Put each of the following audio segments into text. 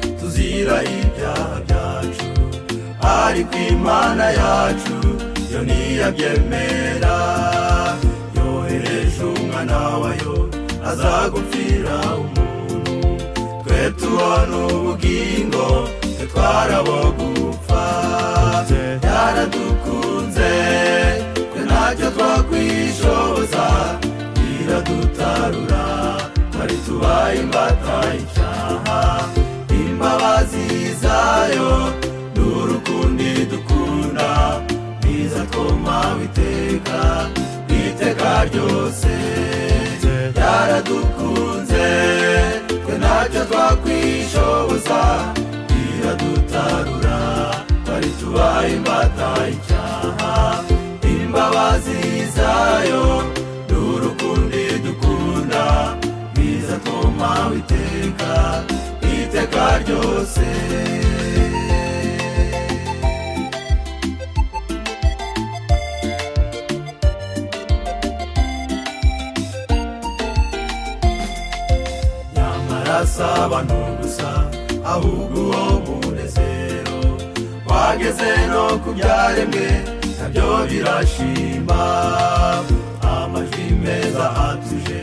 itwikira ibyaha byacu ariko imana yacu yo ntiyabyemera yohereje umwana wayo azagupfira umuntu twe tubona ubugingo twe twarabo gupfa yaradukunze twe ntacyo twakwishoboza iradutarura twari tubaye imbata y'icyaha imbabazi zayo n'urukundi dukunda niza twoma witeka iteka ryose yaradukunze twe ntacyo twakwishoboza iradutarura twari tubaye imbata y'icyaha imbabazi zayo n'urukundi dukunda biza twoma witeka iteka ryose nyamara si abantu gusa ahubwo uwo munezero wageze no ku byaremwe nabyo birashima amajwi meza atuje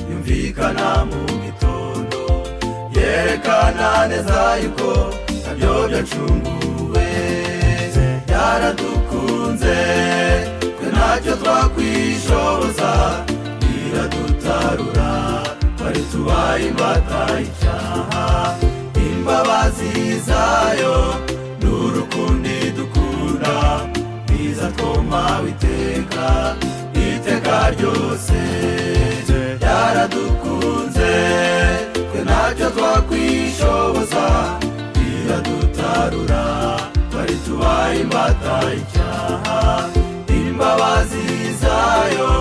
yumvikana mu gitondo yerekana neza yuko nabyo byacunguwe byaradukunze twe ntacyo twakwishoboza biradutarura twari tubaye imbata y'icyaha imbabazi zayo n'urukundi dukunda biza twoma witeka iteka ryose byaradukunze twe ntacyo twakwishoboza biradutarura twari tubaye imbata y'icyaha imbabazi zayo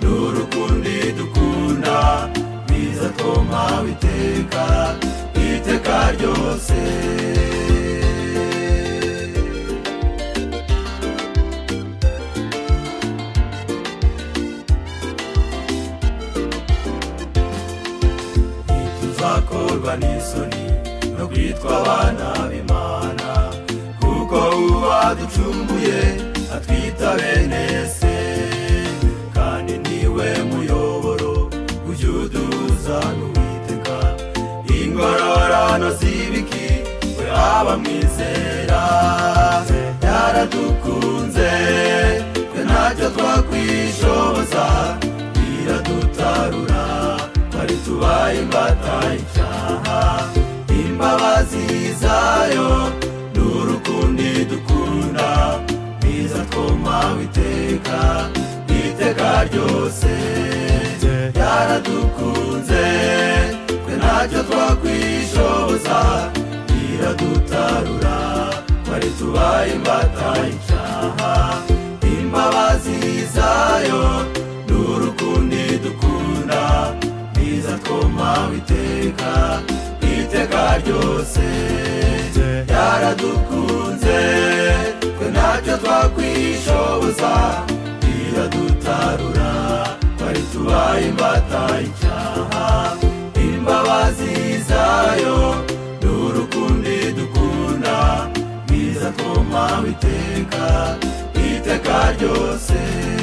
n'urukundi dukunda biza twoma witeka iteka ryose ntituzakorwa n'isoni no kwitwa abana b'imana kuko uwaducunguye atwita bene se kandi niwe muyoboro ujya uduhuza n'uwiteka ingororano z'ibiki we aba mwizera yaradukunze twe ntacyo twakwishoboza iradutarura twari tubaye imbata y'icyaha imbabazi zayo n'urukundi dukunda biza twoma witeka iteka ryose yaradukunze twe ntacyo twakwishoboza iradutarura twari tubaye imbata y'icyaha imbabazi zayo n'urukundi dukunda biza twoma witeka iteka ryose yaradukunze twe ntacyo twakwishoboza iradutarura twari tubaye imbata y'icyaha imbabazi zayo n'urukundi dukunda biza twoma witeka iteka ryose